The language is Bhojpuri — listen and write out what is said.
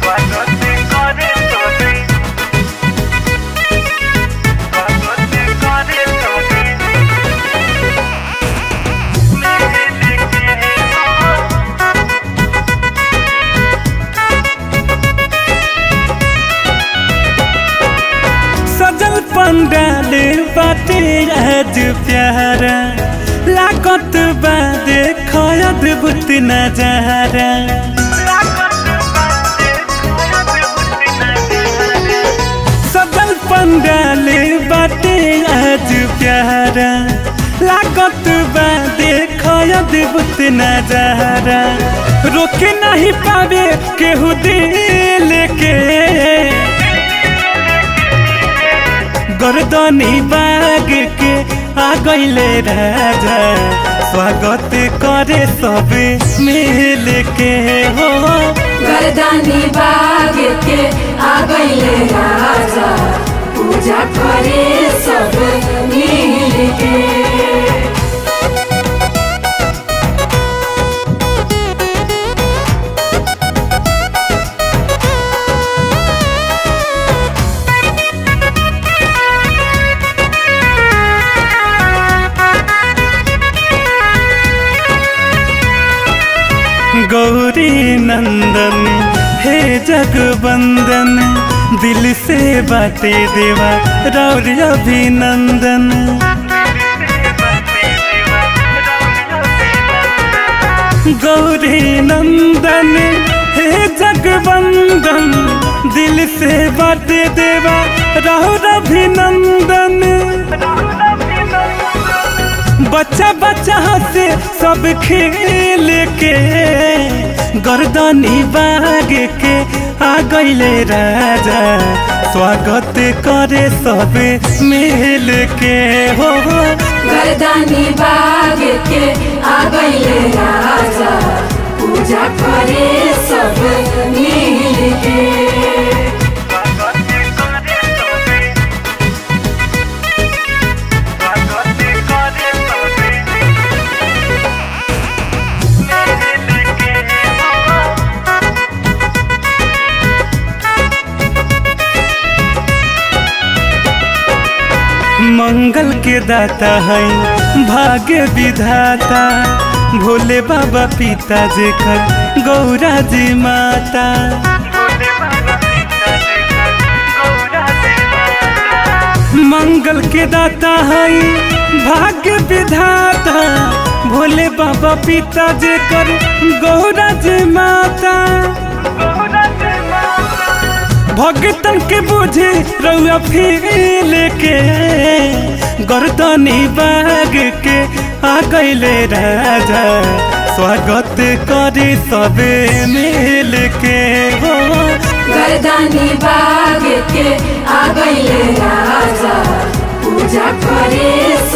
सजल पंडाल बाटे आज प्यारा लागत बा देख अद्भुत नजारा सजल पंडाल बाटे आज प्यारा लागत बा देख अद्भुत नजारा रोके नहीं पावे केहू दिल के गर्दनी बाग के आ गईले राजा स्वागत करे सब मिल के हो गर्दानी बाग के आ गईले राजा पूजा करे सब मिल के गौरी नंदन हे जगबंदन दिल से बाटे देवा रौर अभिनंदन गौरी नंदन हे जगबंदन दिल से बाटे देवा रौर अभिनंदन बच्चा बच्चा हंसे सब खेल के गर्दनी बाग के आ गईले राजा स्वागत करे सब मिल के हो गर्दानी बाग के आ गईले राजा पूजा करे सब मिल के मंगल के दाता है भाग्य विधाता भोले बाबा पिता जेकर गौरा जी माता मंगल के दाता है भाग्य विधाता भोले बाबा पिता जेकर गौरा जी माता भगतन के बुझे रउआ फील के गर्दनी बाग के आ गईले राजा स्वागत करे सबे मिल के हो गर्दानी बाग के आ गईले राजा पूजा करे